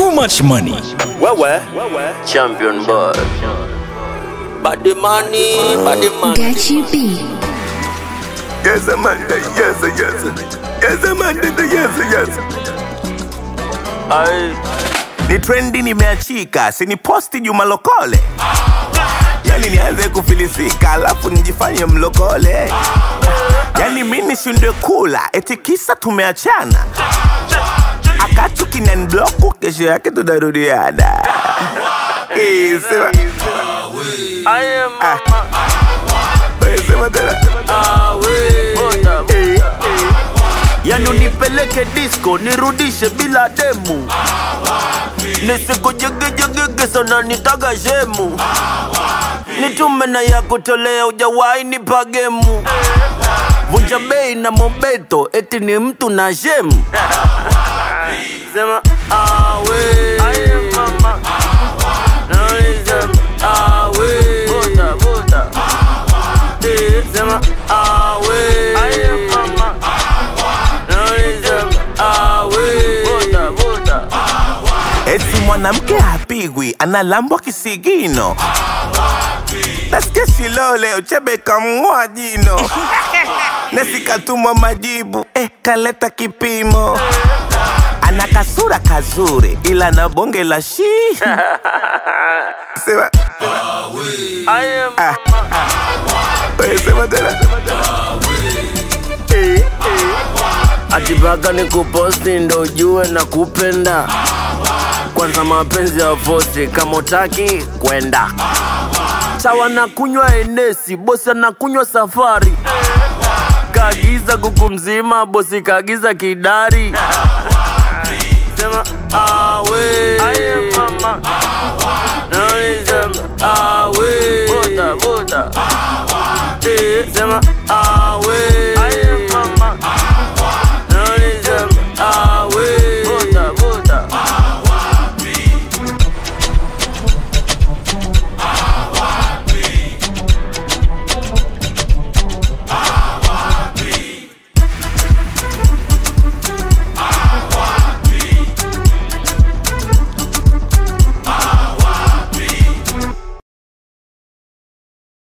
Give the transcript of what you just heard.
too much money. Wewe Champion boy. body money, body money. Get you beat. Yes, Amanda. Yes, yes. Yes, Amanda. Yes, yes. Ai, Ni trendi nimeachika, sini posti Juma Lokole. Yani nianze kufilisika, alafu nijifanye mlokole. Yani mi nishindwe kula, eti kisa tumeachana. Akatu kinanibloku, kesho yake tunarudiana. Eh, sema, I am Ah. eh, sema tena. Bota. Eh, Yani unipeleke disco nirudishe bila demu nisikujegejegege sana nitaga shemu nitume na ya kutolea ujawahi nipa gemu vunja bei na mobeto eti ni mtu na shemu sema awe Sema, awe. Bota, bota. Eh, sema awe eti mwanamke hapigwi, analambwa kisigino. Nasikia Shilole Uchebe kamng'oa jino, nasikatumwa majibu eh, kaleta kipimo. Ana kasura kazuri ila na bonge la shi sema, ah, wewe sema tena eh, eh. atipaka ni kuposti ndo ujue na kupenda kwanza mapenzi ya fosi kama utaki kwenda sawa na kunywa enesi bosi anakunywa safari kaagiza kuku mzima bosi kaagiza kidari sema awe Sema, awe Bota, bota. Eh, sema